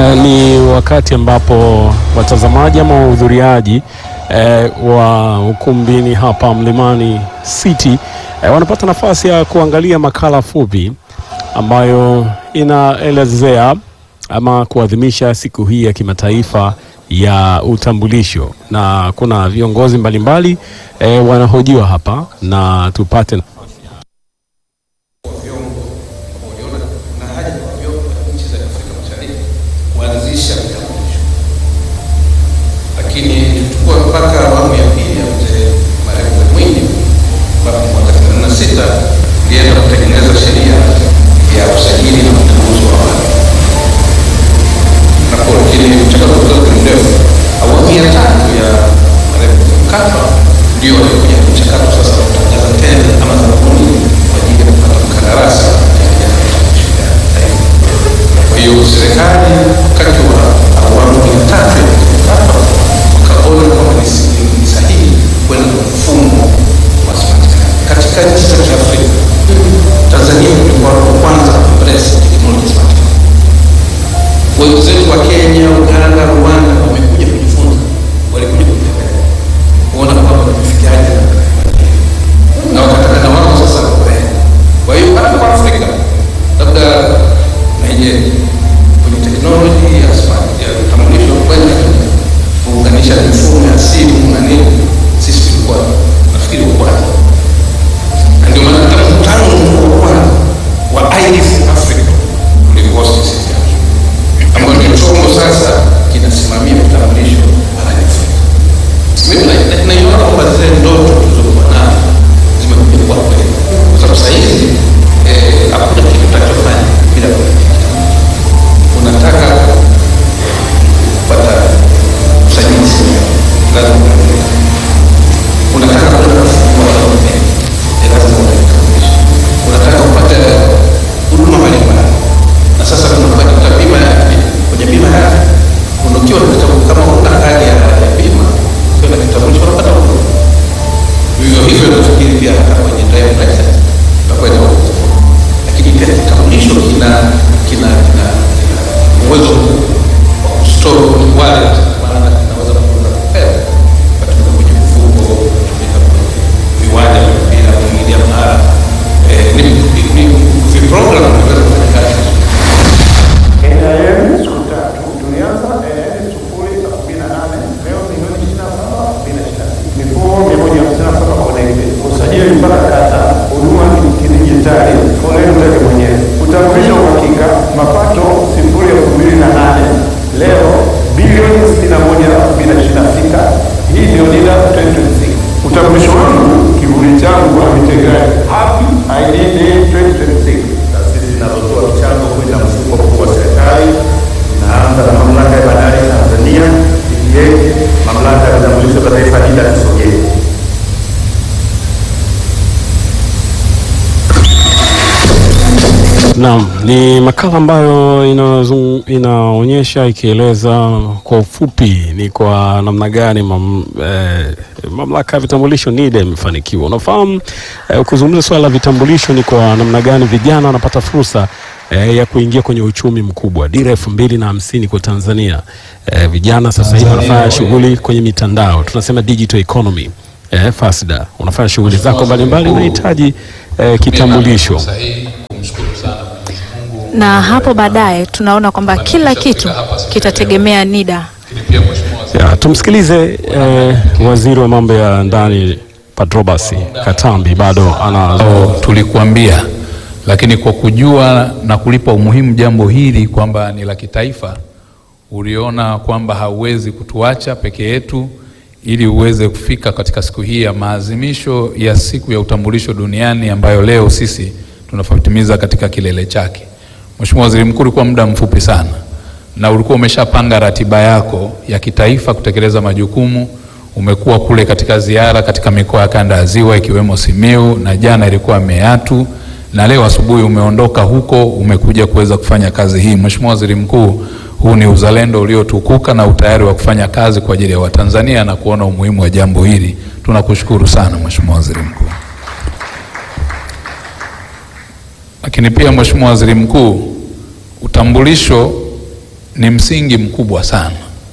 Eh, ni wakati ambapo watazamaji ama wahudhuriaji eh, wa ukumbini hapa Mlimani City eh, wanapata nafasi ya kuangalia makala fupi ambayo inaelezea ama kuadhimisha siku hii ya kimataifa ya utambulisho, na kuna viongozi mbalimbali eh, wanahojiwa hapa na tupate kuanzisha vitambulisho, lakini tuchukua mpaka awamu ya pili ya mzee marehemu Mwinyi, ambapo mwaka 86 ilienda kutengeneza sheria ya usajili na utambuzi wa watu napo, lakini mchakato kidogo ni mrefu. Awamu ya tatu ya marehemu Mkapa ndio alikuja mchakato sasa wa kutangaza tenda ama zabuni kwa ajili ya kupata mkandarasi wa kutengeneza vitambulisho vya taifa. Kwa hiyo serikali wakati wa awamu ya tatu ya Mkapa wakaona kwamba ni si- ni sahihi kwenda kwa mfumo wa smart card. Katika nchi za Kiafrika, Tanzania tulikuwa wa kwanza kuembrace technology smart card. Wenzetu wa Kenya, Uganda, Rwanda wamekuja kujifunza, walikuja kutembelea kuona kwamba tumefikiaje na wakataka na wao sasa wawe. Kwa hiyo hata kwa Afrika labda Nigeria kwenye teknoloji ya smart ya utambulisho kwenda kuunganisha mifumo ya simu na nini, sisi tulikuwa nafikiri wa kwanza, na ndio maana hata mkutano mkuu wa kwanza wa IDF Africa ulikuwa sisi ambao ndio chombo sasa kinasimamia vitambulisho barani Afrika. Mimi na- na- naiona kwamba zile ndoto tulizokuwa nazo zimekuja kuwa kweli, kwa sababu saa hizi eh, hakuna kitu utachofanya bila kuwa na kitambulisho. Unataka kupata usajili sehemu, lazima uwe na kitambulisho. Unataka kwenda kufungua akaunti benki, eh, lazima uwe na kitambulisho. Unataka kupata huduma mbalimbali, na sasa tunapata bima ya afya. Kwenye bima ya afya unakiwa na kitambulisho, kama una kadi ya ya bima, ukiwa na kitambulisho unapata huduma. Vivyo hivyo nafikiri pia hata kwenye driving license utakuwa na lakini pia kitambulisho kina kina kina kina uwezo wa kustore kwenye wallet, maana kinaweza kutunza fedha katika kwenye mfuko, kutumika kwenye viwanja vya mpira, kuingilia mara eh, ni ni ni program vinaweza kufanya kazi vizuri. NIM siku tatu tulianza NIM sufuri sabini na nane leo milioni ishirini na saba sabini na shida mifumo mia moja hamsini na saba connected usajili mpaka kata huduma kidijitali foleni utake mwenyewe utambulisho wa uhakika mapato sifuri elfu mbili na nane leo bilioni sitini na moja sabini na ishirini na sita hii ndio NIDA 2026 utambulisho wangu kivuli changu amitegae happy ID day 2026 taasisi zinazotoa michango kwenda mfuko mkuu wa serikali inaanza na mamlaka ya bandari Tanzania TPA, mamlaka ya vitambulisho vya taifa NIDA tusogee. Naam, ni makala ambayo inazung, inaonyesha ikieleza kwa ufupi ni kwa namna gani mam, eh, mamlaka ya vitambulisho NIDA imefanikiwa. Unafahamu eh, kuzungumza swala la vitambulisho ni kwa namna gani vijana wanapata fursa eh, ya kuingia kwenye uchumi mkubwa. Dira elfu mbili na hamsini kwa Tanzania eh, vijana sasa hivi wanafanya shughuli kwenye mitandao, tunasema digital economy. Eh, FASDA unafanya shughuli zako mbalimbali, unahitaji eh, kitambulisho. sahihi kumshukuru sana Mwenyezi Mungu na hapo baadaye tunaona kwamba kila kitu kitategemea NIDA. lakini pia mheshimiwa waziri Ya, tumsikilize eh, waziri wa mambo ya ndani Patrobas Katambi bado ana ambao tulikuambia, lakini kwa kujua na kulipa umuhimu jambo hili kwamba ni la kitaifa, uliona kwamba hauwezi kutuacha peke yetu ili uweze kufika katika siku hii ya maadhimisho ya siku ya utambulisho duniani ambayo leo sisi tunafatimiza katika kilele chake. Mheshimiwa Waziri Mkuu, ulikuwa muda mfupi sana na ulikuwa umeshapanga ratiba yako ya kitaifa kutekeleza majukumu. Umekuwa kule katika ziara katika mikoa ya kanda ya Ziwa ikiwemo Simiu na jana ilikuwa Meatu na leo asubuhi umeondoka huko umekuja kuweza kufanya kazi hii. Mheshimiwa Waziri Mkuu, huu ni uzalendo uliotukuka na utayari wa kufanya kazi kwa ajili ya Watanzania na kuona umuhimu wa jambo hili. Tunakushukuru sana Mheshimiwa Waziri Mkuu. Lakini pia Mheshimiwa Waziri Mkuu, utambulisho ni msingi mkubwa sana,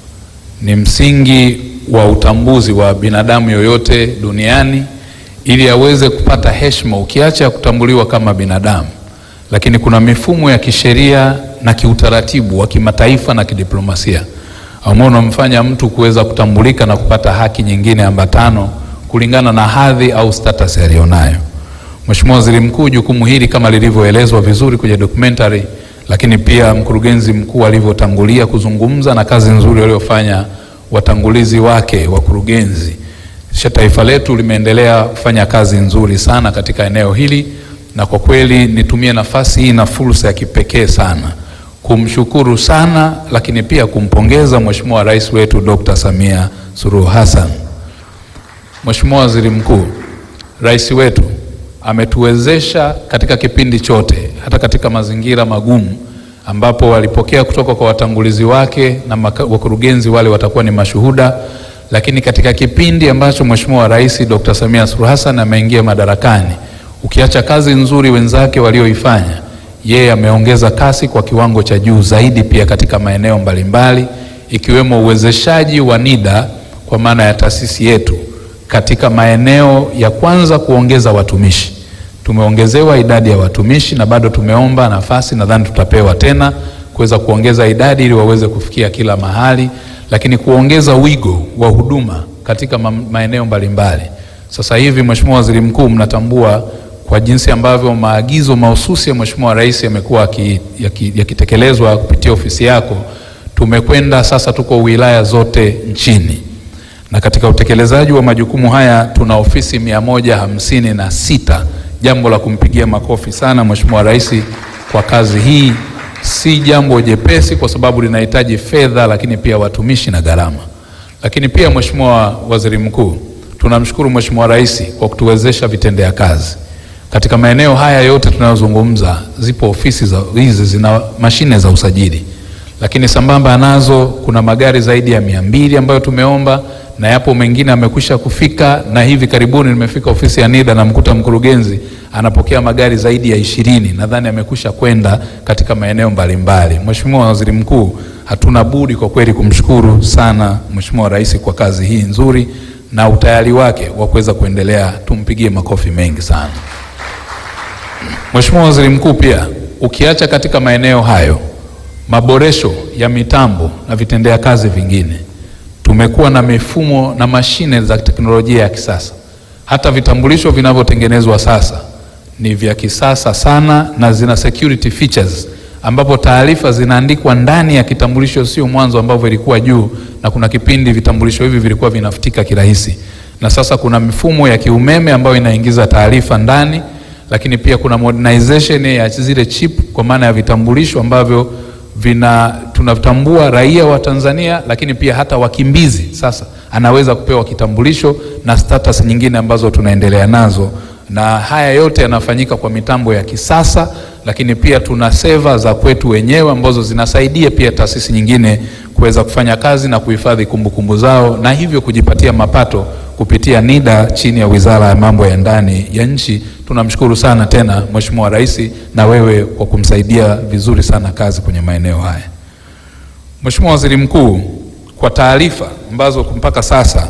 ni msingi wa utambuzi wa binadamu yoyote duniani ili aweze kupata heshima, ukiacha kutambuliwa kama binadamu, lakini kuna mifumo ya kisheria na kiutaratibu wa kimataifa na kidiplomasia ambao unamfanya mtu kuweza kutambulika na kupata haki nyingine ambatano kulingana na hadhi au status aliyonayo. Mheshimiwa Waziri Mkuu, jukumu hili kama lilivyoelezwa vizuri kwenye documentary, lakini pia mkurugenzi mkuu alivyotangulia kuzungumza na kazi nzuri waliofanya watangulizi wake wakurugenzi, kisha taifa letu limeendelea kufanya kazi nzuri sana katika eneo hili, na kwa kweli nitumie nafasi hii na fursa ya kipekee sana kumshukuru sana, lakini pia kumpongeza Mheshimiwa Rais wetu Dr. Samia Suluhu Hassan. Mheshimiwa Waziri Mkuu, Rais wetu ametuwezesha katika kipindi chote, hata katika mazingira magumu ambapo walipokea kutoka kwa watangulizi wake na wakurugenzi wale watakuwa ni mashuhuda, lakini katika kipindi ambacho Mheshimiwa Rais Dr. Samia Suluhu Hassan ameingia madarakani, ukiacha kazi nzuri wenzake walioifanya, yeye ameongeza kasi kwa kiwango cha juu zaidi, pia katika maeneo mbalimbali ikiwemo uwezeshaji wa NIDA kwa maana ya taasisi yetu katika maeneo ya kwanza kuongeza watumishi. Tumeongezewa idadi ya watumishi na bado tumeomba nafasi, nadhani tutapewa tena kuweza kuongeza idadi ili waweze kufikia kila mahali, lakini kuongeza wigo wa huduma katika ma maeneo mbalimbali. Sasa hivi Mheshimiwa Waziri Mkuu, mnatambua kwa jinsi ambavyo maagizo mahususi ya Mheshimiwa Rais yamekuwa yakitekelezwa ya kupitia ofisi yako, tumekwenda sasa, tuko wilaya zote nchini na katika utekelezaji wa majukumu haya tuna ofisi mia moja hamsini na sita. Jambo la kumpigia makofi sana Mheshimiwa Rais kwa kazi hii. Si jambo jepesi kwa sababu linahitaji fedha, lakini pia watumishi na gharama. Lakini pia Mheshimiwa Waziri Mkuu, tunamshukuru Mheshimiwa Rais kwa kutuwezesha vitendea kazi katika maeneo haya yote tunayozungumza. Zipo ofisi za hizi zina mashine za usajili, lakini sambamba nazo kuna magari zaidi ya mia mbili ambayo tumeomba na yapo mengine amekwisha kufika, na hivi karibuni nimefika ofisi ya NIDA na mkuta mkurugenzi anapokea magari zaidi ya ishirini, nadhani amekwisha kwenda katika maeneo mbalimbali. Mheshimiwa Waziri Mkuu, hatuna budi kwa kweli kumshukuru sana Mheshimiwa Rais kwa kazi hii nzuri na utayari wake wa kuweza kuendelea, tumpigie makofi mengi sana. Mheshimiwa Waziri Mkuu, pia ukiacha katika maeneo hayo maboresho ya mitambo na vitendea kazi vingine tumekuwa na mifumo na mashine za teknolojia ya kisasa. Hata vitambulisho vinavyotengenezwa sasa ni vya kisasa sana na zina security features, ambapo taarifa zinaandikwa ndani ya kitambulisho, sio mwanzo ambavyo ilikuwa juu, na kuna kipindi vitambulisho hivi vilikuwa vinafutika kirahisi, na sasa kuna mifumo ya kiumeme ambayo inaingiza taarifa ndani, lakini pia kuna modernization ya zile chip kwa maana ya vitambulisho ambavyo vina tunatambua raia wa Tanzania lakini pia hata wakimbizi sasa anaweza kupewa kitambulisho na status nyingine ambazo tunaendelea nazo, na haya yote yanafanyika kwa mitambo ya kisasa, lakini pia tuna seva za kwetu wenyewe ambazo zinasaidia pia taasisi nyingine kuweza kufanya kazi na kuhifadhi kumbukumbu zao na hivyo kujipatia mapato kupitia NIDA chini ya Wizara ya Mambo ya Ndani ya Nchi. Tunamshukuru sana tena Mheshimiwa Rais na wewe kwa kumsaidia vizuri sana kazi kwenye maeneo haya. Mheshimiwa Waziri Mkuu, kwa taarifa ambazo mpaka sasa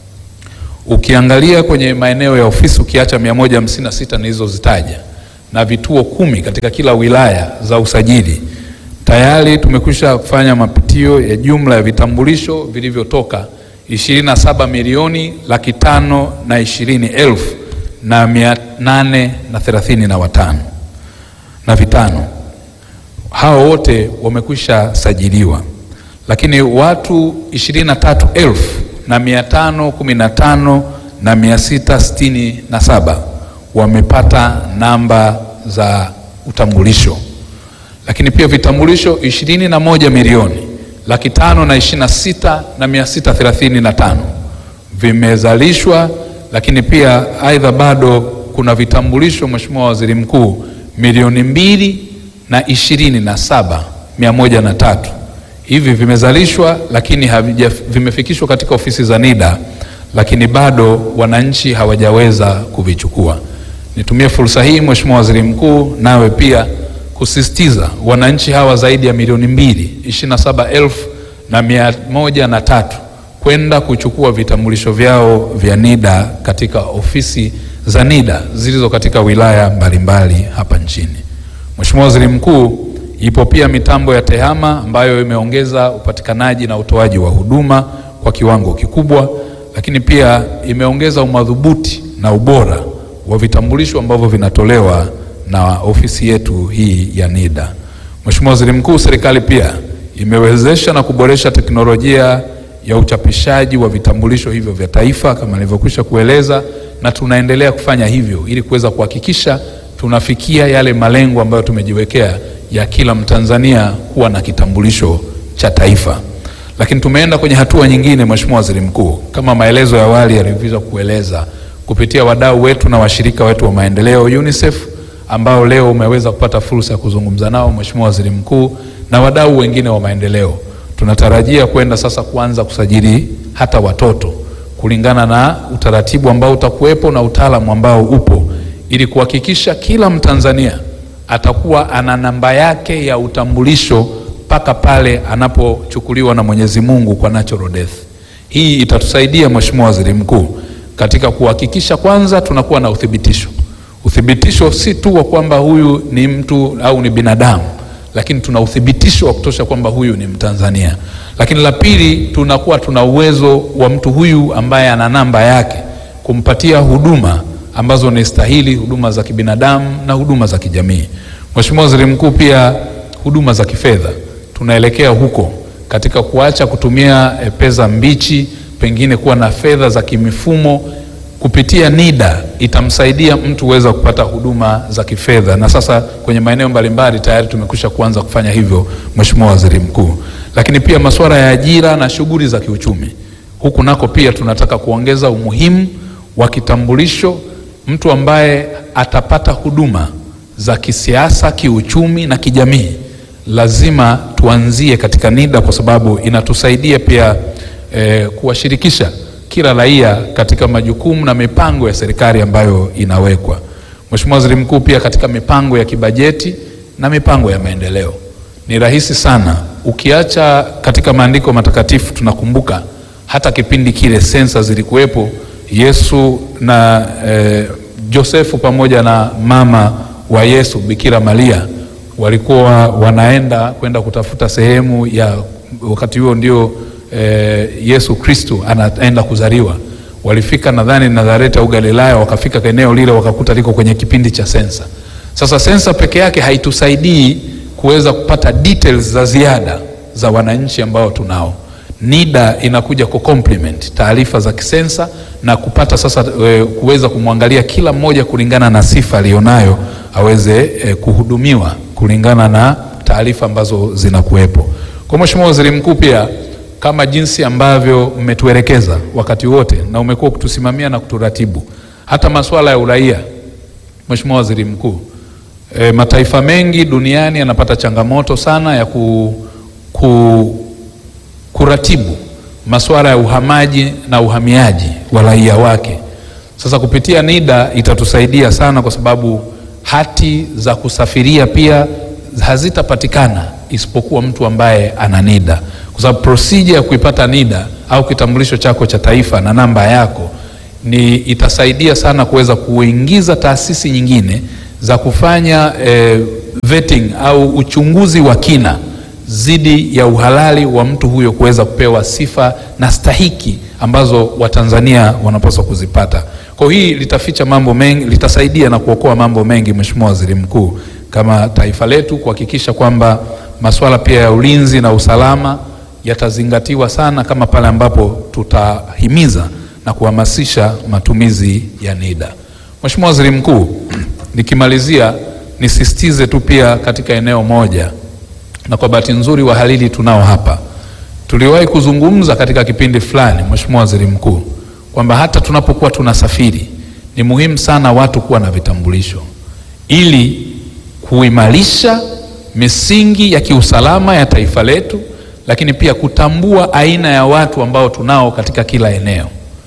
ukiangalia kwenye maeneo ya ofisi ukiacha 156 nilizozitaja na vituo kumi katika kila wilaya za usajili tayari tumekwisha kufanya mapitio ya jumla ya vitambulisho vilivyotoka 27 milioni laki tano na ishirini elfu na mia nane na thelathini na watano na vitano. Hao wote wamekwisha sajiliwa, lakini watu ishirini na tatu elfu na mia tano kumi na tano na mia sita sitini na saba wamepata namba za utambulisho, lakini pia vitambulisho ishirini na moja milioni laki tano na ishirini na sita na mia sita thelathini na tano vimezalishwa, lakini pia aidha bado kuna vitambulisho Mheshimiwa Waziri Mkuu milioni mbili na ishirini na saba mia moja na tatu hivi vimezalishwa, lakini havija vimefikishwa katika ofisi za NIDA, lakini bado wananchi hawajaweza kuvichukua. Nitumie fursa hii Mheshimiwa Waziri Mkuu, nawe pia kusisitiza wananchi hawa zaidi ya milioni mbili ishirini na saba elfu na mia moja na tatu kwenda kuchukua vitambulisho vyao vya NIDA katika ofisi za NIDA zilizo katika wilaya mbalimbali hapa nchini. Mheshimiwa Waziri Mkuu, ipo pia mitambo ya TEHAMA ambayo imeongeza upatikanaji na utoaji wa huduma kwa kiwango kikubwa, lakini pia imeongeza umadhubuti na ubora wa vitambulisho ambavyo vinatolewa na ofisi yetu hii ya NIDA. Mheshimiwa Waziri Mkuu, serikali pia imewezesha na kuboresha teknolojia ya uchapishaji wa vitambulisho hivyo vya taifa kama nilivyokwisha kueleza, na tunaendelea kufanya hivyo ili kuweza kuhakikisha tunafikia yale malengo ambayo tumejiwekea ya kila Mtanzania kuwa na kitambulisho cha taifa. Lakini tumeenda kwenye hatua nyingine, Mheshimiwa Waziri Mkuu, kama maelezo ya awali yalivyoweza kueleza, kupitia wadau wetu na washirika wetu wa maendeleo UNICEF ambao leo umeweza kupata fursa ya kuzungumza nao Mheshimiwa Waziri Mkuu, na wadau wengine wa maendeleo, tunatarajia kwenda sasa kuanza kusajili hata watoto kulingana na utaratibu ambao utakuwepo na utaalamu ambao upo ili kuhakikisha kila Mtanzania atakuwa ana namba yake ya utambulisho mpaka pale anapochukuliwa na Mwenyezi Mungu kwa natural death. Hii itatusaidia Mheshimiwa Waziri Mkuu katika kuhakikisha kwanza tunakuwa na uthibitisho. Uthibitisho si tu wa kwamba huyu ni mtu au ni binadamu, lakini tuna uthibitisho wa kutosha kwamba huyu ni Mtanzania. Lakini la pili, tunakuwa tuna uwezo wa mtu huyu ambaye ana namba yake kumpatia huduma ambazo ni stahili, huduma za kibinadamu na huduma za kijamii. Mheshimiwa Waziri Mkuu, pia huduma za kifedha tunaelekea huko katika kuacha kutumia e, pesa mbichi, pengine kuwa na fedha za kimifumo. Kupitia NIDA itamsaidia mtu kuweza kupata huduma za kifedha, na sasa kwenye maeneo mbalimbali tayari tumekwisha kuanza kufanya hivyo, Mheshimiwa Waziri Mkuu. Lakini pia masuala ya ajira na shughuli za kiuchumi, huku nako pia tunataka kuongeza umuhimu wa kitambulisho mtu ambaye atapata huduma za kisiasa, kiuchumi na kijamii, lazima tuanzie katika NIDA kwa sababu inatusaidia pia eh, kuwashirikisha kila raia katika majukumu na mipango ya serikali ambayo inawekwa. Mheshimiwa Waziri Mkuu, pia katika mipango ya kibajeti na mipango ya maendeleo ni rahisi sana, ukiacha katika maandiko matakatifu tunakumbuka hata kipindi kile sensa zilikuwepo Yesu na eh, Josefu pamoja na mama wa Yesu Bikira Maria walikuwa wanaenda kwenda kutafuta sehemu ya wakati huo ndio eh, Yesu Kristo anaenda kuzaliwa. Walifika nadhani Nazareti au Galilaya, wakafika eneo lile wakakuta liko kwenye kipindi cha sensa. Sasa sensa peke yake haitusaidii kuweza kupata details za ziada za wananchi ambao tunao. NIDA inakuja ku complement taarifa za kisensa na kupata sasa e, kuweza kumwangalia kila mmoja kulingana na sifa aliyonayo aweze e, kuhudumiwa kulingana na taarifa ambazo zinakuwepo. Kwa Mheshimiwa Waziri Mkuu, pia kama jinsi ambavyo mmetuelekeza wakati wote na umekuwa kutusimamia na kuturatibu hata masuala ya uraia, Mheshimiwa Waziri Mkuu, e, mataifa mengi duniani yanapata changamoto sana ya ku, ku kuratibu masuala ya uhamaji na uhamiaji wa raia wake. Sasa kupitia NIDA itatusaidia sana, kwa sababu hati za kusafiria pia hazitapatikana isipokuwa mtu ambaye ana NIDA, kwa sababu procedure ya kuipata NIDA au kitambulisho chako cha taifa na namba yako ni itasaidia sana kuweza kuingiza taasisi nyingine za kufanya eh, vetting au uchunguzi wa kina zidi ya uhalali wa mtu huyo kuweza kupewa sifa na stahiki ambazo Watanzania wanapaswa kuzipata. Kwa hii litaficha mambo mengi, litasaidia na kuokoa mambo mengi, Mheshimiwa Waziri Mkuu, kama taifa letu kuhakikisha kwamba masuala pia ya ulinzi na usalama yatazingatiwa sana, kama pale ambapo tutahimiza na kuhamasisha matumizi ya NIDA. Mheshimiwa Waziri Mkuu, nikimalizia nisisitize tu pia katika eneo moja na kwa bahati nzuri wahalili tunao hapa. Tuliwahi kuzungumza katika kipindi fulani, Mheshimiwa Waziri Mkuu, kwamba hata tunapokuwa tunasafiri ni muhimu sana watu kuwa na vitambulisho ili kuimarisha misingi ya kiusalama ya taifa letu, lakini pia kutambua aina ya watu ambao tunao katika kila eneo.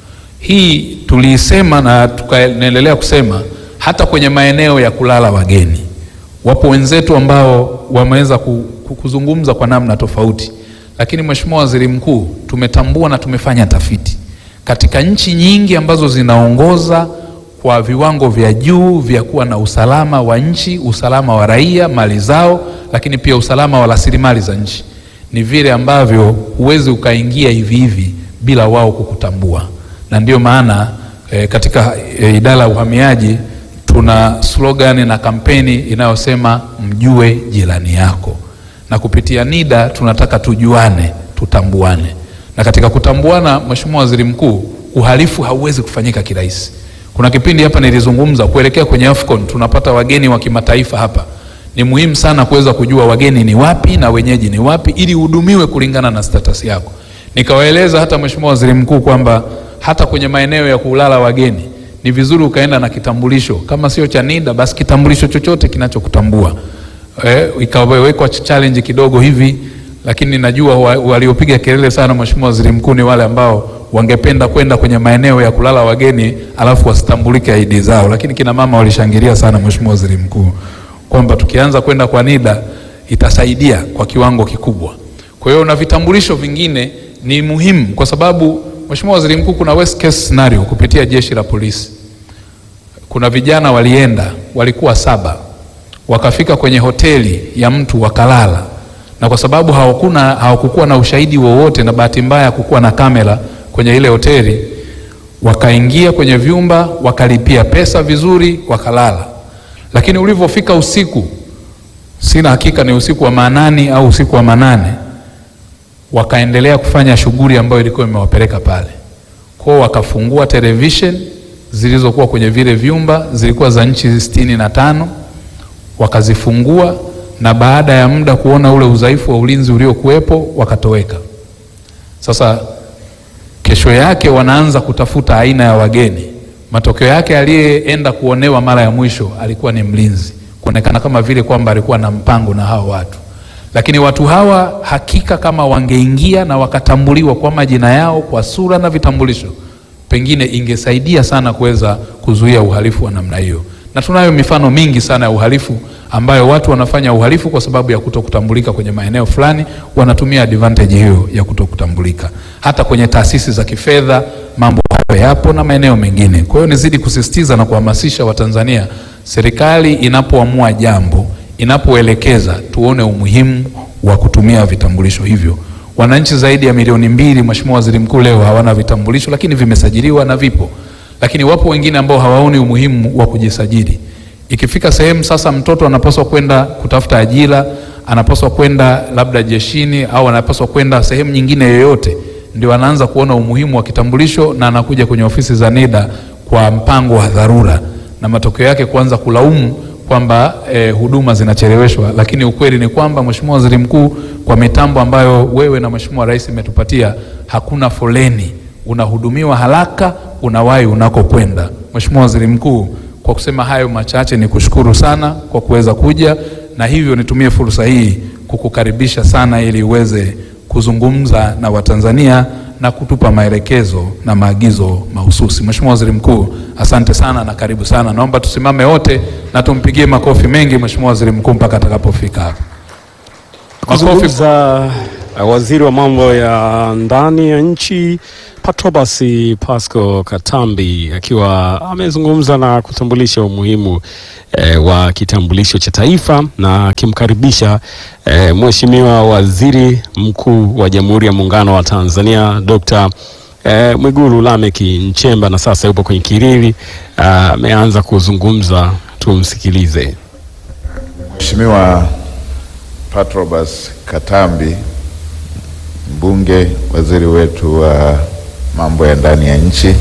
Hii tuliisema na tukaendelea kusema hata kwenye maeneo ya kulala wageni Wapo wenzetu ambao wameweza ku- ku- kuzungumza kwa namna tofauti, lakini Mheshimiwa Waziri Mkuu, tumetambua na tumefanya tafiti katika nchi nyingi ambazo zinaongoza kwa viwango vya juu vya kuwa na usalama wa nchi, usalama wa raia, mali zao, lakini pia usalama wa rasilimali za nchi, ni vile ambavyo huwezi ukaingia hivi hivi bila wao kukutambua, na ndio maana e, katika e, idara ya uhamiaji tuna slogan na kampeni inayosema mjue jirani yako, na kupitia NIDA tunataka tujuane, tutambuane. Na katika kutambuana, Mheshimiwa Waziri Mkuu, uhalifu hauwezi kufanyika kirahisi. Kuna kipindi hapa nilizungumza kuelekea kwenye AFCON, tunapata wageni wa kimataifa hapa. Ni muhimu sana kuweza kujua wageni ni wapi na wenyeji ni wapi, ili uhudumiwe kulingana na status yako. Nikawaeleza hata Mheshimiwa Waziri Mkuu kwamba hata kwenye maeneo ya kulala wageni ni vizuri ukaenda na kitambulisho, kama sio cha NIDA basi kitambulisho chochote kinachokutambua. Eh, ikawekwa challenge kidogo hivi, lakini najua wa- waliopiga kelele sana Mheshimiwa Waziri Mkuu ni wale ambao wangependa kwenda kwenye maeneo ya kulala wageni alafu wasitambulike ID zao, lakini kina mama walishangilia sana Mheshimiwa Waziri Mkuu kwamba tukianza kwenda kwa NIDA itasaidia kwa kiwango kikubwa. Kwa hiyo na vitambulisho vingine ni muhimu kwa sababu Mheshimiwa Waziri Mkuu, kuna worst case scenario kupitia jeshi la polisi. Kuna vijana walienda, walikuwa saba, wakafika kwenye hoteli ya mtu wakalala, na kwa sababu hawakuna hawakukuwa na ushahidi wowote, na bahati mbaya kukuwa na kamera kwenye ile hoteli, wakaingia kwenye vyumba, wakalipia pesa vizuri, wakalala. Lakini ulivyofika usiku, sina hakika ni usiku wa manani au usiku wa manane, wakaendelea kufanya shughuli ambayo ilikuwa imewapeleka pale kwao. Wakafungua television zilizokuwa kwenye vile vyumba, zilikuwa za nchi sitini na tano, wakazifungua na baada ya muda kuona ule udhaifu wa ulinzi uliokuwepo wakatoweka. Sasa kesho yake wanaanza kutafuta aina ya wageni. Matokeo yake aliyeenda kuonewa mara ya mwisho alikuwa ni mlinzi, kuonekana kama vile kwamba alikuwa na mpango na hao watu. Lakini watu hawa hakika kama wangeingia na wakatambuliwa kwa majina yao, kwa sura na vitambulisho, pengine ingesaidia sana kuweza kuzuia uhalifu wa namna hiyo. Na tunayo mifano mingi sana ya uhalifu ambayo watu wanafanya uhalifu kwa sababu ya kutokutambulika kwenye maeneo fulani, wanatumia advantage hiyo ya kutokutambulika. Hata kwenye taasisi za kifedha mambo hayo yapo na maeneo mengine. Kwa hiyo nizidi kusisitiza na kuhamasisha Watanzania, serikali inapoamua jambo, inapoelekeza, tuone umuhimu wa kutumia vitambulisho hivyo. Wananchi zaidi ya milioni mbili, Mheshimiwa Waziri Mkuu, leo hawana vitambulisho, lakini vimesajiliwa na vipo, lakini wapo wengine ambao hawaoni umuhimu wa kujisajili. Ikifika sehemu sasa, mtoto anapaswa kwenda kutafuta ajira, anapaswa kwenda labda jeshini, au anapaswa kwenda sehemu nyingine yoyote, ndio anaanza kuona umuhimu wa kitambulisho na anakuja kwenye ofisi za NIDA kwa mpango wa dharura, na matokeo yake kuanza kulaumu kwamba eh, huduma zinacheleweshwa, lakini ukweli ni kwamba Mheshimiwa Waziri Mkuu, kwa mitambo ambayo wewe na Mheshimiwa Rais imetupatia, hakuna foleni, unahudumiwa haraka, unawahi unakokwenda. Mheshimiwa Waziri Mkuu, kwa kusema hayo machache, ni kushukuru sana kwa kuweza kuja, na hivyo nitumie fursa hii kukukaribisha sana ili uweze kuzungumza na Watanzania na kutupa maelekezo na maagizo mahususi. Mheshimiwa Waziri Mkuu, asante sana na karibu sana. Naomba tusimame wote na tumpigie makofi mengi Mheshimiwa Waziri Mkuu mpaka atakapofika hapa. Makofi. Kuzungumza uh, waziri wa mambo ya ndani ya nchi Patrobas Pasco Katambi akiwa amezungumza na kutambulisha umuhimu eh, wa kitambulisho cha taifa na akimkaribisha eh, Mheshimiwa Waziri Mkuu wa Jamhuri ya Muungano wa Tanzania Dr. eh, Mwigulu Lameck Nchemba na sasa yupo kwenye kiriri ameanza kuzungumza, tumsikilize. Mheshimiwa Patrobas Katambi, mbunge, waziri wetu wa mambo ya ndani ya nchi,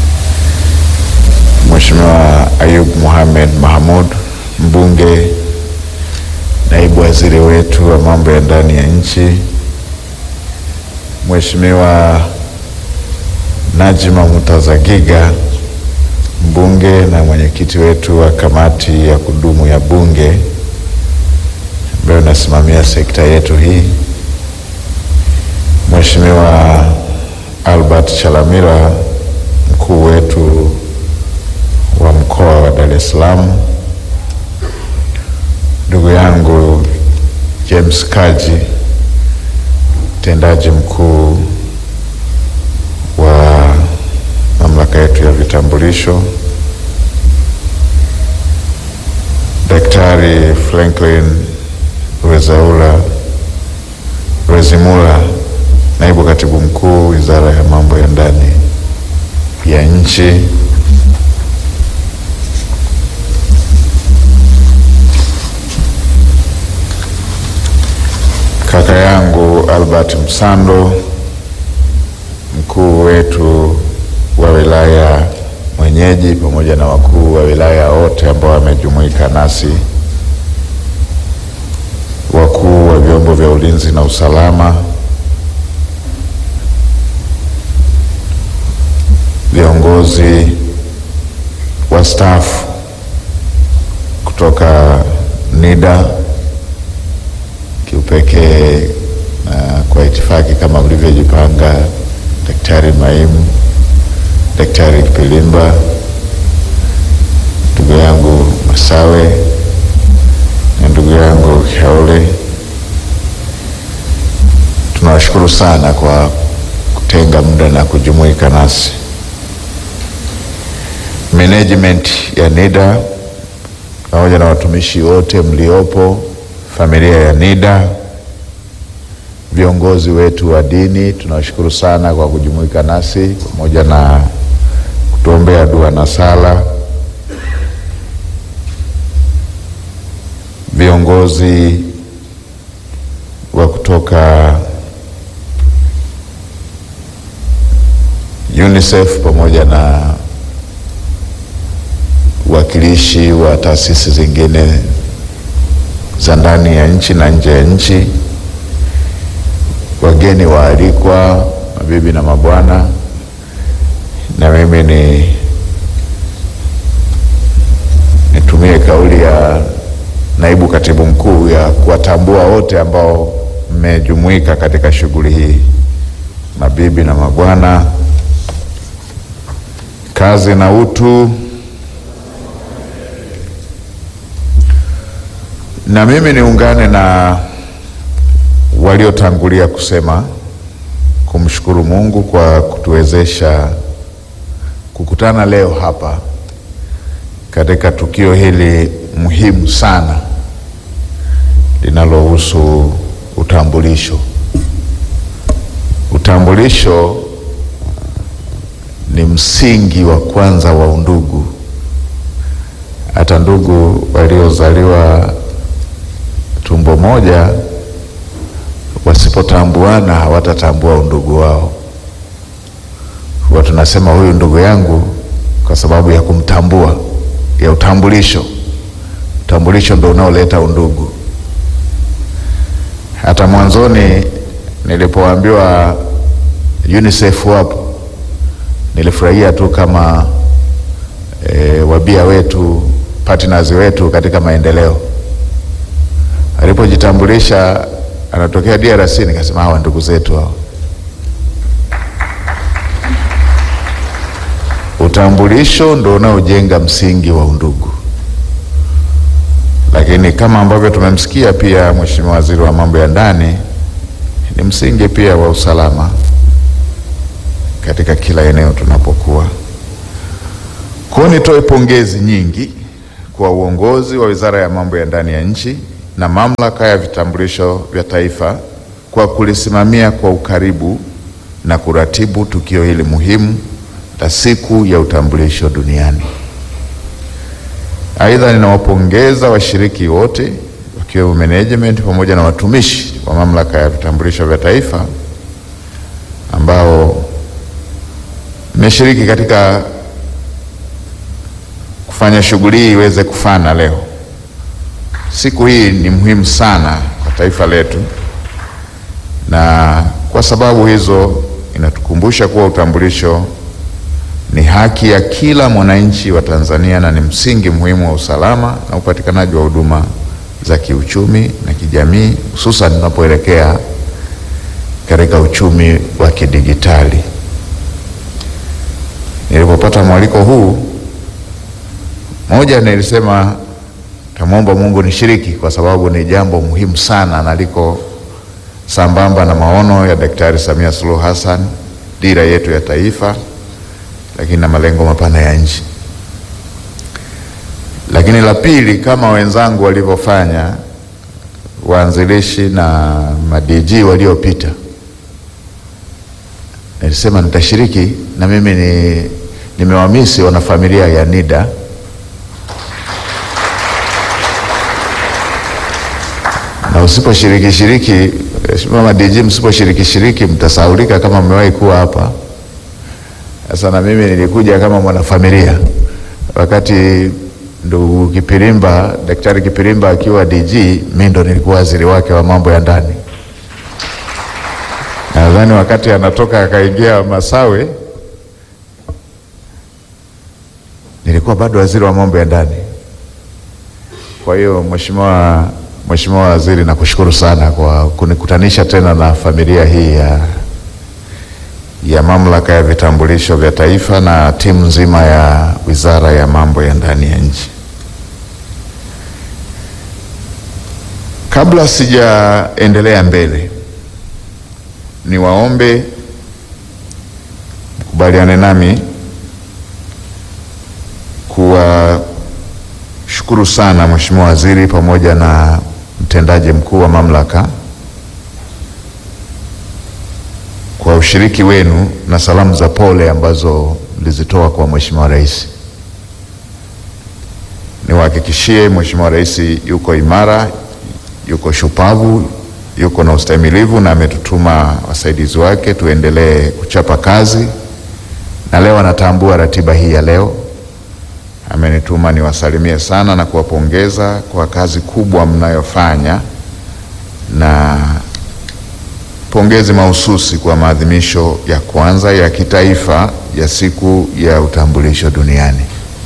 Mheshimiwa Ayub Mohamed Mahamud, mbunge, naibu waziri wetu wa mambo ya ndani ya nchi, Mheshimiwa Najima Mutazagiga, mbunge na mwenyekiti wetu wa kamati ya kudumu ya bunge ambayo inasimamia sekta yetu hii, Mheshimiwa Albert Chalamila, mkuu wetu wa mkoa wa Dar es Salaam, ndugu yangu James Kaji, mtendaji mkuu wa mamlaka yetu ya vitambulisho, Daktari Franklin Rwezaula Rwezimula, naibu katibu mkuu Wizara ya Mambo ya Ndani ya Nchi, kaka yangu Albert Msando, mkuu wetu wa wilaya mwenyeji, pamoja na wakuu wa wilaya wote ambao wamejumuika nasi, wakuu wa vyombo vya ulinzi na usalama, viongozi wastaafu kutoka NIDA kiupekee na kwa itifaki kama mlivyojipanga, Daktari Maimu, Daktari Kipilimba, ndugu yangu Masawe na ndugu yangu Kiaule, tunawashukuru sana kwa kutenga muda na kujumuika nasi. Management ya NIDA pamoja na watumishi wote mliopo, familia ya NIDA, viongozi wetu wa dini, tunawashukuru sana kwa kujumuika nasi pamoja na kutuombea dua na sala. Viongozi wa kutoka UNICEF pamoja na uwakilishi wa taasisi zingine za ndani ya nchi na nje ya nchi, wageni waalikwa, mabibi na mabwana, na mimi ni nitumie kauli ya naibu katibu mkuu ya kuwatambua wote ambao mmejumuika katika shughuli hii, mabibi na mabwana, kazi na utu. Na mimi niungane na waliotangulia kusema kumshukuru Mungu kwa kutuwezesha kukutana leo hapa katika tukio hili muhimu sana linalohusu utambulisho. Utambulisho ni msingi wa kwanza wa undugu. Hata ndugu waliozaliwa tumbo moja wasipotambuana hawatatambua undugu wao. Huwa tunasema huyu ndugu yangu kwa sababu ya kumtambua, ya utambulisho. Utambulisho ndio unaoleta undugu. Hata mwanzoni nilipoambiwa UNICEF wapo, nilifurahia tu kama e, wabia wetu, partners wetu katika maendeleo alipojitambulisha anatokea DRC, nikasema hawa ndugu zetu hao. Utambulisho ndo unaojenga msingi wa undugu, lakini kama ambavyo tumemsikia pia Mheshimiwa Waziri wa Mambo ya Ndani, ni msingi pia wa usalama katika kila eneo tunapokuwa. Kwa hiyo nitoe pongezi nyingi kwa uongozi wa Wizara ya Mambo ya Ndani ya Nchi na Mamlaka ya Vitambulisho vya Taifa kwa kulisimamia kwa ukaribu na kuratibu tukio hili muhimu la Siku ya Utambulisho Duniani. Aidha, ninawapongeza washiriki wote wakiwemo management pamoja na watumishi wa Mamlaka ya Vitambulisho vya Taifa ambao mmeshiriki katika kufanya shughuli hii iweze kufana leo. Siku hii ni muhimu sana kwa taifa letu, na kwa sababu hizo inatukumbusha kuwa utambulisho ni haki ya kila mwananchi wa Tanzania na ni msingi muhimu wa usalama na upatikanaji wa huduma za kiuchumi na kijamii, hususan tunapoelekea katika uchumi wa kidigitali. Nilipopata mwaliko huu, moja nilisema Tamwomba Mungu nishiriki kwa sababu ni jambo muhimu sana na liko sambamba na maono ya Daktari Samia Suluhu Hassan, dira yetu ya taifa, lakini na malengo mapana ya nchi. Lakini la pili, kama wenzangu walivyofanya, waanzilishi na madiji waliopita, nilisema nitashiriki na mimi ni nimewamisi wanafamilia ya NIDA na usiposhiriki shiriki, Mheshimiwa madiji, msiposhiriki shiriki mtasaulika kama mmewahi kuwa hapa. Sasa na mimi nilikuja kama mwanafamilia wakati ndugu Kipirimba, Daktari Kipirimba akiwa DG, mimi ndo nilikuwa waziri wake wa mambo ya ndani. Nadhani wakati anatoka akaingia Masawe, nilikuwa bado waziri wa mambo ya ndani. Kwa hiyo Mheshimiwa Mheshimiwa Waziri, nakushukuru sana kwa kunikutanisha tena na familia hii ya, ya Mamlaka ya Vitambulisho vya Taifa na timu nzima ya Wizara ya Mambo ya Ndani ya Nchi. Kabla sijaendelea mbele, niwaombe mkubaliane nami kuwashukuru sana Mheshimiwa Waziri pamoja na mtendaji mkuu wa mamlaka kwa ushiriki wenu na salamu za pole ambazo mlizitoa kwa Mheshimiwa Rais. Niwahakikishie Mheshimiwa Rais yuko imara, yuko shupavu, yuko na ustahimilivu na ametutuma wasaidizi wake tuendelee kuchapa kazi, na leo anatambua ratiba hii ya leo amenituma niwasalimie sana na kuwapongeza kwa kazi kubwa mnayofanya na pongezi mahususi kwa maadhimisho ya kwanza ya kitaifa ya siku ya utambulisho duniani.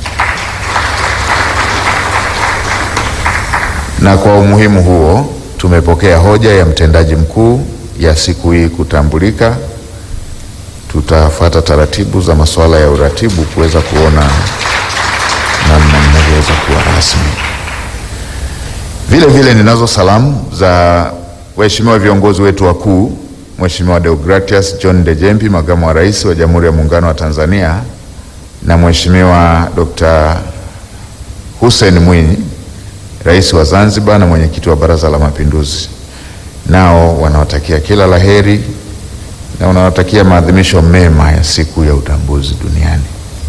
Na kwa umuhimu huo tumepokea hoja ya mtendaji mkuu ya siku hii kutambulika. Tutafuata taratibu za masuala ya uratibu kuweza kuona namna mnavyoweza kuwa rasmi. Vile vile ninazo salamu za waheshimiwa viongozi wetu wakuu, Mheshimiwa Deogratias John Dejembi, makamu wa rais wa Jamhuri ya Muungano wa Tanzania, na Mheshimiwa Dr. Hussein Mwinyi, rais wa Zanzibar na mwenyekiti wa Baraza la Mapinduzi. Nao wanawatakia kila laheri na wanawatakia maadhimisho mema ya siku ya utambuzi duniani.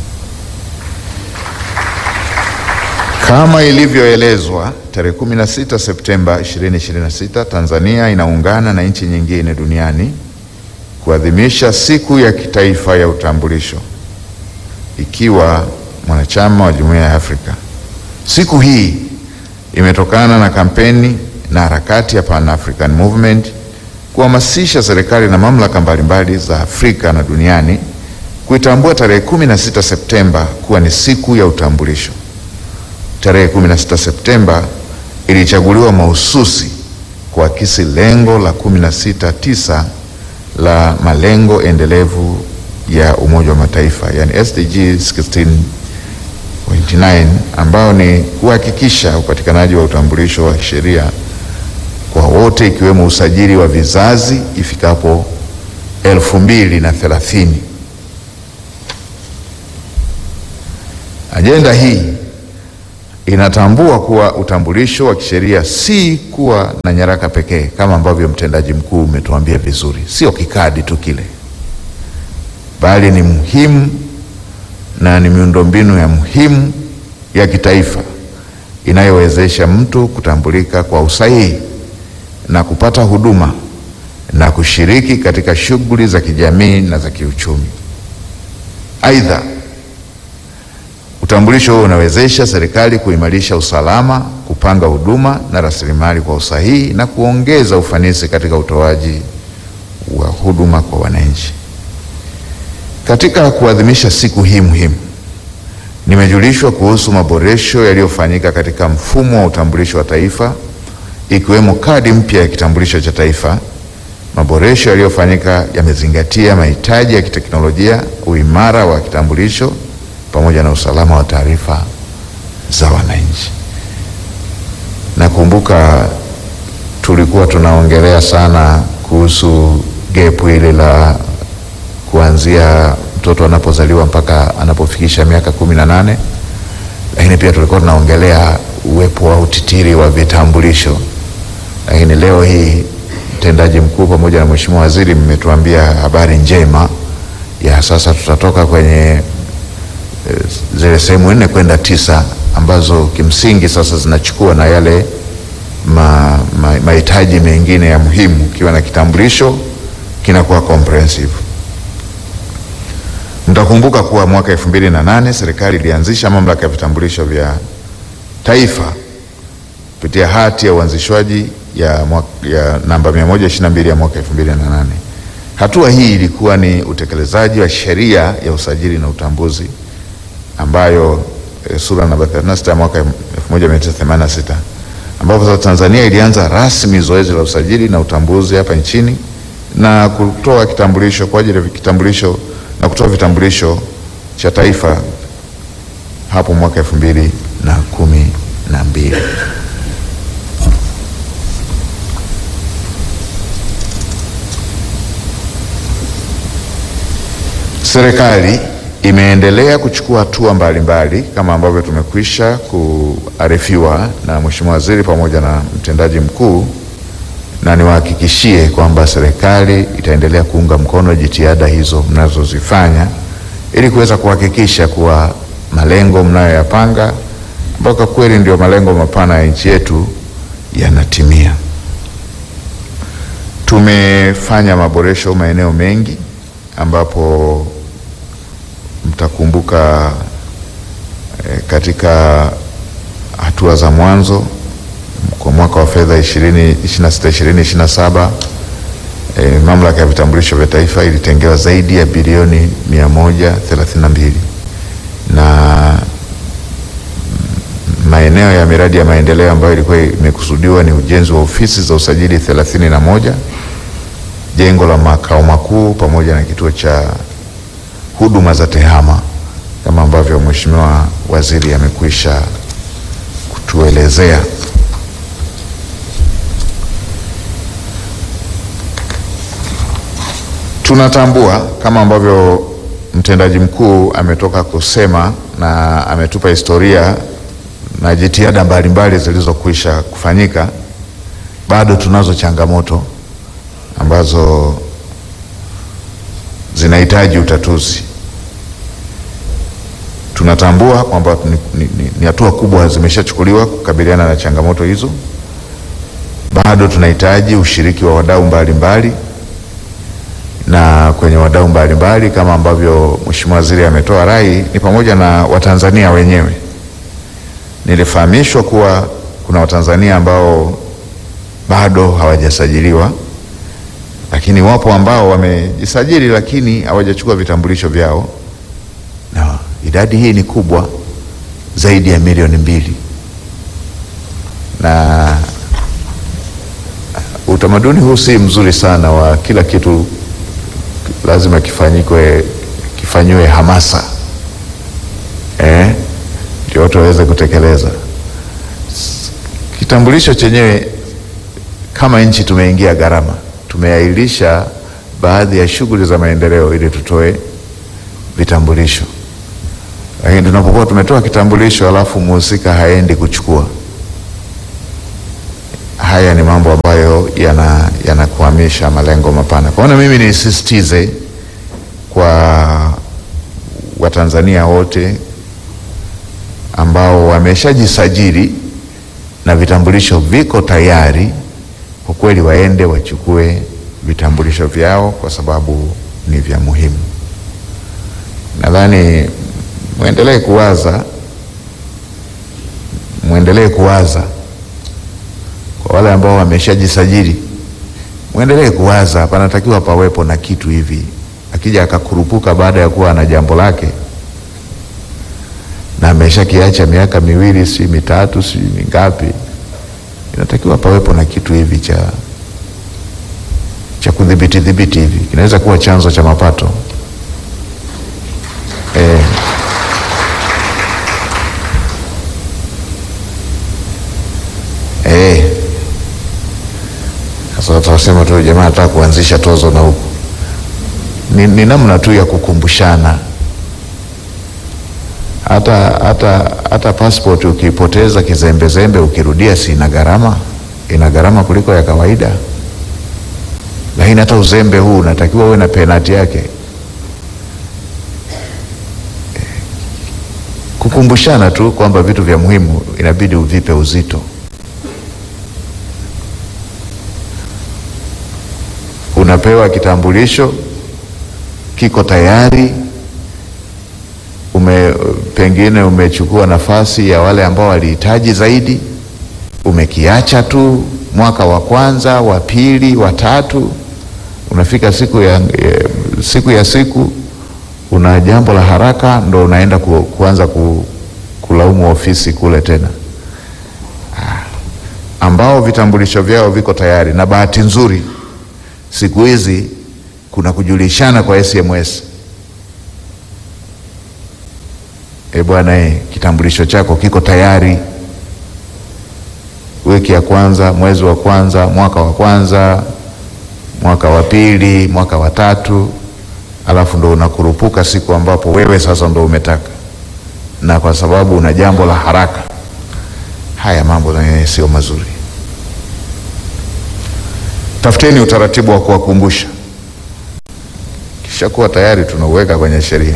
Kama ilivyoelezwa tarehe 16 Septemba 2026, Tanzania inaungana na nchi nyingine duniani kuadhimisha siku ya kitaifa ya utambulisho ikiwa mwanachama wa Jumuiya ya Afrika. Siku hii imetokana na kampeni na harakati ya Pan African Movement kuhamasisha serikali na mamlaka mbalimbali za Afrika na duniani kuitambua tarehe 16 Septemba kuwa ni siku ya utambulisho. Tarehe 16 Septemba ilichaguliwa mahususi kuakisi lengo la 16.9 la malengo endelevu ya Umoja wa Mataifa, yani SDG 16.9 ambao ni kuhakikisha upatikanaji wa utambulisho wa sheria kwa wote ikiwemo usajili wa vizazi ifikapo elfu mbili na thelathini. Ajenda hii inatambua kuwa utambulisho wa kisheria si kuwa na nyaraka pekee kama ambavyo mtendaji mkuu umetuambia vizuri, sio kikadi tu kile, bali ni muhimu na ni miundombinu ya muhimu ya kitaifa inayowezesha mtu kutambulika kwa usahihi na kupata huduma na kushiriki katika shughuli za kijamii na za kiuchumi. Aidha, utambulisho huo unawezesha serikali kuimarisha usalama, kupanga huduma na rasilimali kwa usahihi na kuongeza ufanisi katika utoaji wa huduma kwa wananchi. Katika kuadhimisha siku hii muhimu, nimejulishwa kuhusu maboresho yaliyofanyika katika mfumo wa utambulisho wa taifa ikiwemo kadi mpya ya kitambulisho cha taifa. Maboresho yaliyofanyika yamezingatia mahitaji ya kiteknolojia, uimara wa kitambulisho pamoja na usalama wa taarifa za wananchi. Nakumbuka tulikuwa tunaongelea sana kuhusu gepu ile la kuanzia mtoto anapozaliwa mpaka anapofikisha miaka kumi na nane, lakini pia tulikuwa tunaongelea uwepo wa utitiri wa vitambulisho. Lakini leo hii mtendaji mkuu pamoja na mheshimiwa waziri mmetuambia habari njema ya sasa tutatoka kwenye eh, zile sehemu nne kwenda tisa ambazo kimsingi sasa zinachukua na yale ma- ma- mahitaji mengine ya muhimu. Ukiwa na kitambulisho kinakuwa comprehensive. Mtakumbuka kuwa mwaka elfu mbili na nane serikali ilianzisha mamlaka ya vitambulisho vya taifa kupitia hati ya uanzishwaji ya, mwaka- ya namba 122 ya mwaka 2008. Hatua hii ilikuwa ni utekelezaji wa sheria ya usajili na utambuzi ambayo e, sura namba 36 ya mwaka 1986 ambapo sasa Tanzania ilianza rasmi zoezi la usajili na utambuzi hapa nchini na kutoa kitambulisho kwa ajili ya kitambulisho na kutoa vitambulisho cha taifa hapo mwaka elfu mbili na kumi na mbili. Serikali imeendelea kuchukua hatua mbalimbali kama ambavyo tumekwisha kuarifiwa na Mheshimiwa Waziri pamoja na mtendaji mkuu, na niwahakikishie kwamba serikali itaendelea kuunga mkono jitihada hizo mnazozifanya ili kuweza kuhakikisha kuwa malengo mnayoyapanga ambayo kwa kweli ndio malengo mapana ya nchi yetu yanatimia. Tumefanya maboresho maeneo mengi ambapo mtakumbuka eh, katika hatua za mwanzo kwa mwaka wa fedha 2026 2027 eh, mamlaka ya vitambulisho vya taifa ilitengewa zaidi ya bilioni 132 na maeneo ya miradi ya maendeleo ambayo ilikuwa imekusudiwa ni ujenzi wa ofisi za usajili 31 jengo la makao makuu pamoja na kituo cha huduma za tehama kama ambavyo Mheshimiwa Waziri amekwisha kutuelezea. Tunatambua kama ambavyo mtendaji mkuu ametoka kusema na ametupa historia na jitihada mbalimbali zilizokwisha kufanyika, bado tunazo changamoto ambazo zinahitaji utatuzi. Tunatambua kwamba ni, ni, ni, ni hatua kubwa zimeshachukuliwa kukabiliana na changamoto hizo. Bado tunahitaji ushiriki wa wadau mbalimbali, na kwenye wadau mbalimbali kama ambavyo Mheshimiwa Waziri ametoa rai ni pamoja na Watanzania wenyewe. Nilifahamishwa kuwa kuna Watanzania ambao bado hawajasajiliwa lakini wapo ambao wamejisajili lakini hawajachukua vitambulisho vyao, na idadi hii ni kubwa zaidi ya milioni mbili, na utamaduni huu si mzuri sana wa kila kitu lazima kifanyikwe kifanyiwe hamasa eh, ndio watu waweze kutekeleza. Kitambulisho chenyewe kama nchi tumeingia gharama tumeahirisha baadhi ya shughuli za maendeleo ili tutoe vitambulisho, lakini tunapokuwa tumetoa kitambulisho alafu mhusika haendi kuchukua, haya ni mambo ambayo yanakwamisha yana malengo mapana. Kwa hiyo mimi nisisitize kwa Watanzania wote ambao wameshajisajili na vitambulisho viko tayari kwa kweli waende wachukue vitambulisho vyao kwa sababu ni vya muhimu. Nadhani mwendelee kuwaza, mwendelee kuwaza kwa wale ambao wameshajisajili, mwendelee kuwaza, panatakiwa pawepo na kitu hivi, akija akakurupuka baada ya kuwa na jambo lake na ameshakiacha miaka miwili si mitatu si mingapi inatakiwa pawepo na kitu hivi cha cha kudhibiti dhibiti hivi, kinaweza kuwa chanzo cha mapato e. Sasa watasema tu jamaa anataka kuanzisha tozo na huku. Ni, ni namna tu ya kukumbushana. Hata hata hata passport ukipoteza kizembezembe, ukirudia, si ina gharama? Ina gharama kuliko ya kawaida, lakini hata uzembe huu unatakiwa uwe na penati yake. Kukumbushana tu kwamba vitu vya muhimu inabidi uvipe uzito. Unapewa kitambulisho kiko tayari, ume pengine umechukua nafasi ya wale ambao walihitaji zaidi, umekiacha tu mwaka wa kwanza, wa pili, wa tatu, unafika siku ya, ya siku ya siku una jambo la haraka, ndo unaenda ku, kuanza ku, kulaumu ofisi kule tena, ah, ambao vitambulisho vyao viko tayari, na bahati nzuri siku hizi kuna kujulishana kwa SMS. E bwana e, kitambulisho chako kiko tayari, wiki ya kwanza, mwezi wa kwanza, mwaka wa kwanza, mwaka wa pili, mwaka wa tatu, alafu ndo unakurupuka siku ambapo wewe sasa ndo umetaka, na kwa sababu una jambo la haraka. Haya mambo naye sio mazuri. Tafuteni utaratibu wa kuwakumbusha, kisha kuwa tayari tunauweka kwenye sheria.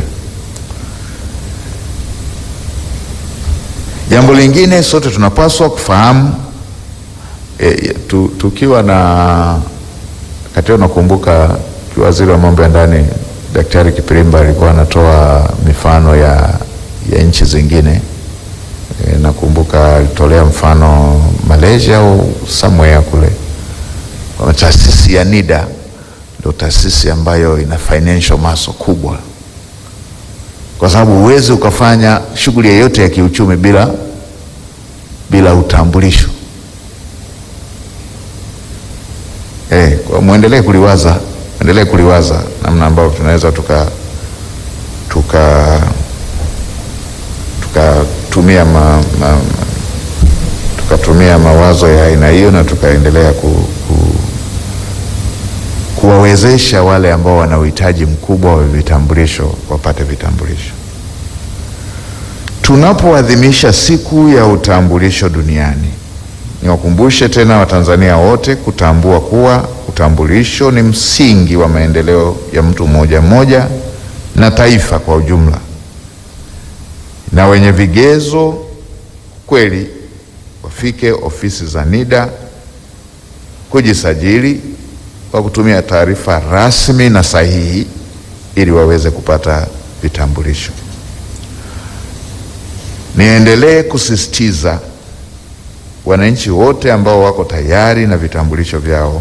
Jambo lingine sote tunapaswa kufahamu e, tu, tukiwa na katika, unakumbuka waziri wa mambo ya ndani Daktari Kipirimba alikuwa anatoa mifano ya, ya nchi zingine e, nakumbuka alitolea mfano Malaysia au somewhere kule kwa taasisi ya NIDA ndio taasisi ambayo ina financial muscle kubwa, kwa sababu huwezi ukafanya shughuli yoyote ya kiuchumi bila bila utambulisho. Eh, kwa muendelee kuliwaza, muendelee kuliwaza namna ambayo tunaweza tuka tuka tukatumia ma, ma, tukatumia mawazo ya aina hiyo na tukaendelea ku, ku kuwawezesha wale ambao wana uhitaji mkubwa wa vitambulisho wapate vitambulisho. Tunapoadhimisha siku ya utambulisho duniani, niwakumbushe tena Watanzania wote kutambua kuwa utambulisho ni msingi wa maendeleo ya mtu mmoja mmoja na taifa kwa ujumla, na wenye vigezo kweli wafike ofisi za NIDA kujisajili kwa kutumia taarifa rasmi na sahihi ili waweze kupata vitambulisho. Niendelee kusisitiza wananchi wote ambao wako tayari na vitambulisho vyao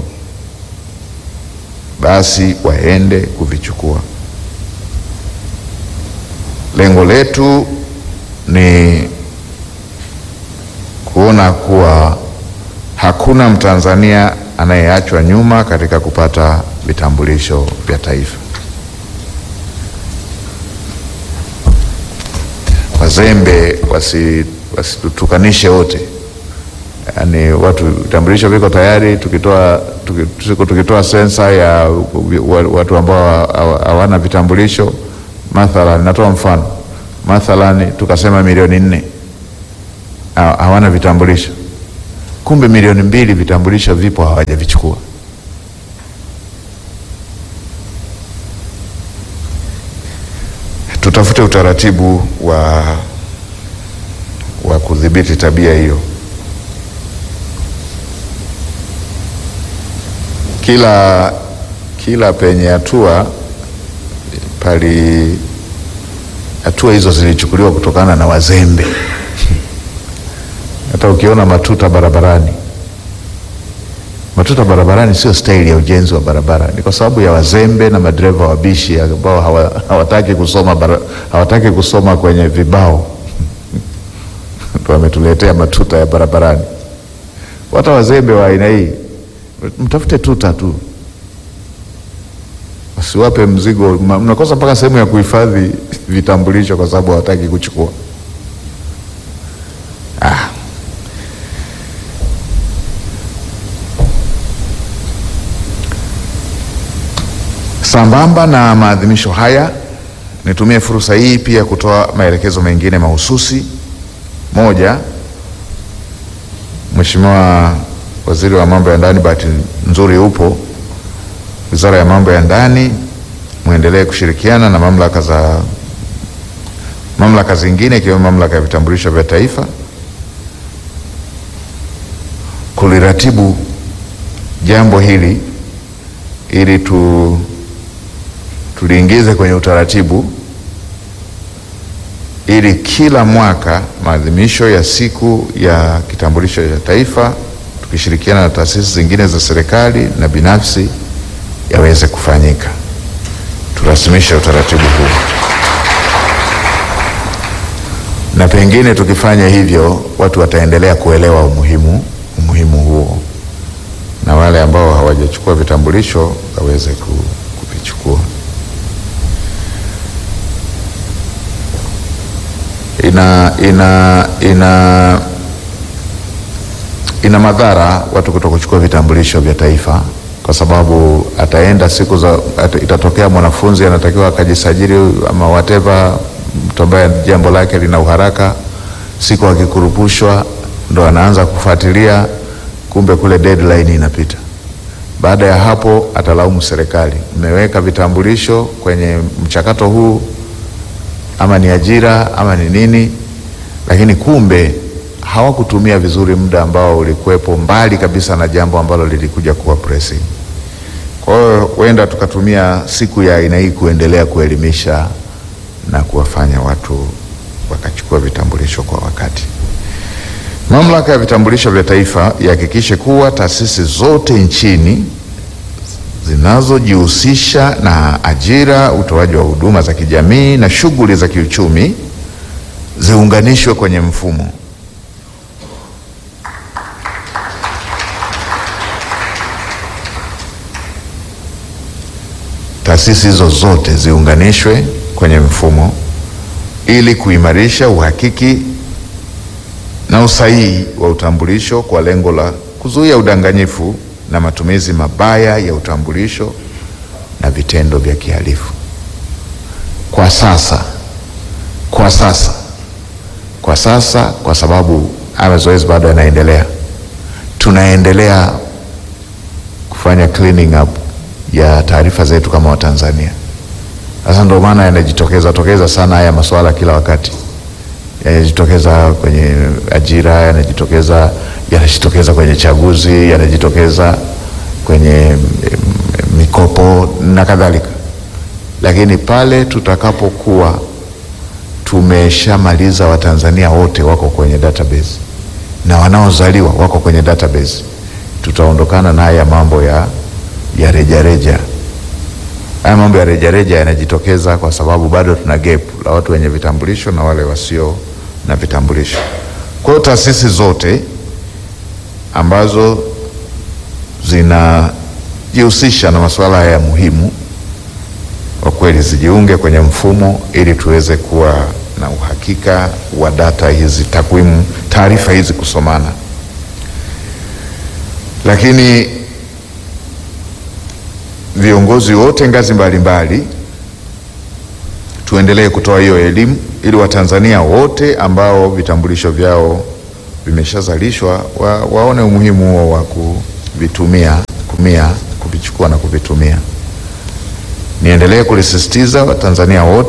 basi waende kuvichukua. Lengo letu ni kuona kuwa hakuna Mtanzania anayeachwa nyuma katika kupata vitambulisho vya taifa. Wazembe wasitutukanishe wasi wote, yaani watu vitambulisho viko tayari. Tukitoa tuki, tukitoa sensa ya watu ambao hawana vitambulisho, mathalan, natoa mfano, mathalan tukasema milioni nne hawana vitambulisho kumbe milioni mbili vitambulisho vipo hawajavichukua. Tutafute utaratibu wa, wa kudhibiti tabia hiyo. Kila, kila penye hatua pali hatua hizo zilichukuliwa kutokana na wazembe hata ukiona matuta barabarani, matuta barabarani sio staili ya ujenzi wa barabara, ni kwa sababu ya wazembe na madereva wabishi ambao hawa, hawataki kusoma bara, hawataki kusoma kwenye vibao ndio wametuletea matuta ya barabarani. Hata wazembe wa aina hii mtafute tuta tu, wasiwape mzigo. Mnakosa mpaka sehemu ya kuhifadhi vitambulisho kwa sababu hawataki kuchukua. Sambamba na maadhimisho haya, nitumie fursa hii pia kutoa maelekezo mengine mahususi. Moja, Mheshimiwa Waziri wa Mambo ya Ndani, bahati nzuri upo, Wizara ya Mambo ya Ndani, muendelee kushirikiana na mamlaka za mamlaka zingine ikiwemo Mamlaka ya Vitambulisho vya Taifa kuliratibu jambo hili ili tu tuliingize kwenye utaratibu ili kila mwaka maadhimisho ya siku ya kitambulisho cha taifa tukishirikiana na taasisi zingine za serikali na binafsi yaweze kufanyika. Turasimishe utaratibu huu, na pengine tukifanya hivyo watu wataendelea kuelewa umuhimu umuhimu huo, na wale ambao hawajachukua vitambulisho waweze ku- kuvichukua. ina ina ina ina madhara watu kuto kuchukua vitambulisho vya taifa, kwa sababu ataenda siku za ata, itatokea mwanafunzi anatakiwa akajisajili ama whatever, mtu ambaye jambo lake lina uharaka, siku akikurupushwa ndo anaanza kufuatilia, kumbe kule deadline inapita. Baada ya hapo atalaumu serikali, mmeweka vitambulisho kwenye mchakato huu ama ni ajira ama ni nini, lakini kumbe hawakutumia vizuri muda ambao ulikuwepo mbali kabisa na jambo ambalo lilikuja kuwa pressing. Kwa hiyo huenda tukatumia siku ya aina hii kuendelea kuelimisha na kuwafanya watu wakachukua vitambulisho kwa wakati. Mamlaka ya vitambulisho vya taifa ihakikishe kuwa taasisi zote nchini zinazojihusisha na ajira, utoaji wa huduma za kijamii na shughuli za kiuchumi ziunganishwe kwenye mfumo. Taasisi hizo zote ziunganishwe kwenye mfumo ili kuimarisha uhakiki na usahihi wa utambulisho kwa lengo la kuzuia udanganyifu na matumizi mabaya ya utambulisho na vitendo vya kihalifu. Kwa sasa, kwa sasa, kwa sasa, kwa sababu haya zoezi bado yanaendelea, tunaendelea kufanya cleaning up ya taarifa zetu kama Watanzania. Sasa ndio maana yanajitokeza tokeza sana haya masuala kila wakati yanajitokeza kwenye ajira, yanajitokeza yanajitokeza kwenye chaguzi, yanajitokeza kwenye mm, mikopo na kadhalika. Lakini pale tutakapokuwa tumeshamaliza Watanzania wote wako kwenye database na wanaozaliwa wako kwenye database, tutaondokana na haya mambo ya ya rejareja. Haya mambo ya rejareja yanajitokeza kwa sababu bado tuna gap la watu wenye vitambulisho na wale wasio na vitambulisho. Kwa hiyo taasisi zote ambazo zinajihusisha na masuala haya muhimu kwa kweli zijiunge kwenye mfumo ili tuweze kuwa na uhakika wa data hizi, takwimu, taarifa hizi kusomana. Lakini viongozi wote ngazi mbalimbali tuendelee kutoa hiyo elimu ili Watanzania wote ambao vitambulisho vyao vimeshazalishwa wa, waone umuhimu huo wa kuvitumia kumia kuvichukua na kuvitumia. Niendelee kulisisitiza Watanzania wote